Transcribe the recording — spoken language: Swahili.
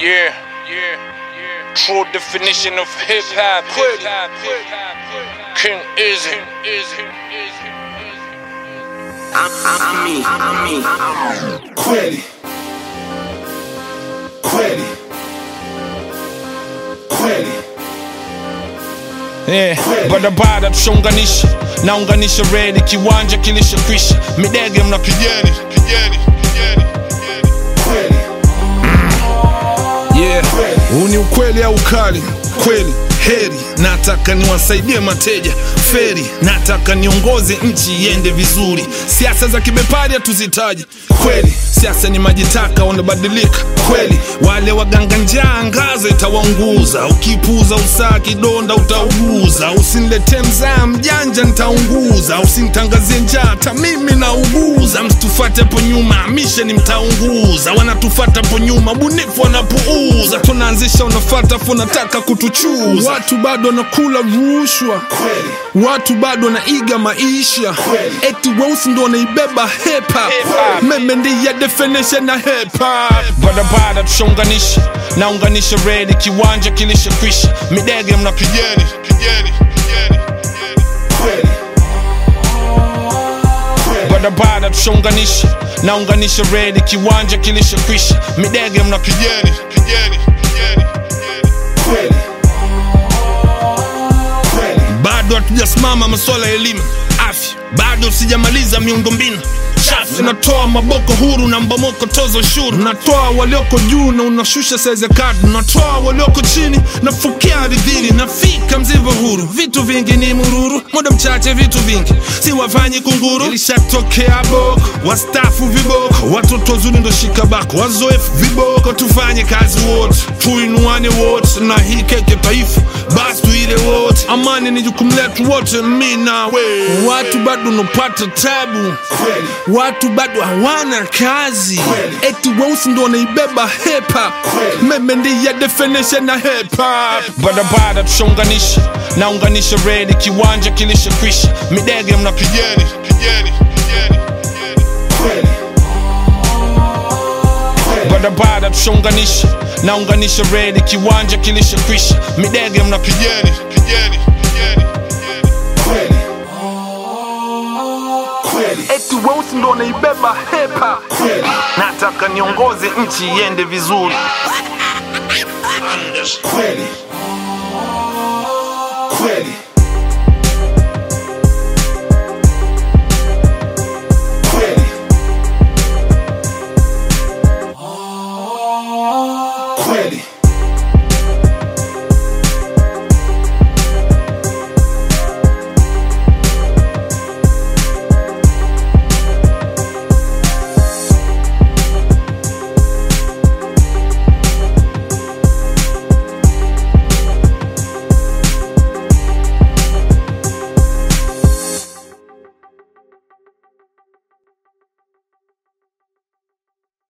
Yeah, yeah, yeah. True definition of hip hop. Hip hop. King is it? Is it? Is it? Kweli kweli kweli Yeah, barabara tushaunganisha naunganisha redi kiwanja kilishakwisha midege mna kijeni kijeni kijeni kweli yeah. huu ni ukweli au ukali kweli heri nataka niwasaidie mateja feri nataka niongoze nchi iende vizuri siasa za kibepari hatuzitaji kweli siasa ni majitaka wanabadilika kweli wale waganga njaa ngazo itawaunguza ukipuza usaa kidonda utauguza usinilete mzaa mjanja nitaunguza usinitangazie njaa hata mimi nauguza msitufate po nyuma misheni mtaunguza wanatufata po nyuma bunifu wanapuuza tunaanzisha unafata fu nataka kutuchuza watu bado wanakula rushwa kweli watu bado wanaiga maisha Kweli. eti weusi ndo wanaibeba hepa Hip-hop. meme ndiye definition na hepa barabara tushaunganisha naunganisha redi kiwanja kilishakwisha midege mna kijeni kijeni kijeni kijeni kweli kweli barabara tushaunganisha naunganisha redi kiwanja kilishakwisha midege mna kijeni kijeni kijeni kijeni kweli kweli bado hatujasimama masuala ya elimu afya bado sijamaliza miundombinu chafu natoa maboko huru na mbomoko tozo ushuru natoa walioko juu na unashusha saizi ya kadi natoa walioko chini nafukia ardhini nafika mzivo huru vitu vingi ni mururu muda mchache vitu vingi si wafanyi kunguru ilishatokea boko wastafu viboko watoto wazuri ndo shikabako wazoefu viboko tufanye kazi wote tuinuane wote na hii keke taifa basi tuile wote amani ni jukumu letu wote mi nawe watu bado unapata tabu kweli watu bado hawana kazi Kweli. eti weusi ndo wanaibeba hepa Kweli. meme ndiye definition na hepa barabara tushaunganisha naunganisha redi kiwanja kilishakwisha midege mna kijeni kijeni kijeni kijeni kweli kweli barabara tushaunganisha naunganisha redi kiwanja kilishakwisha midege mna kijeni kijeni kijeni kijeni kweli kweli eti weusi ndo wanaibeba hepa kweli nataka niongoze nchi iende vizuri kweli kweli kweli kweli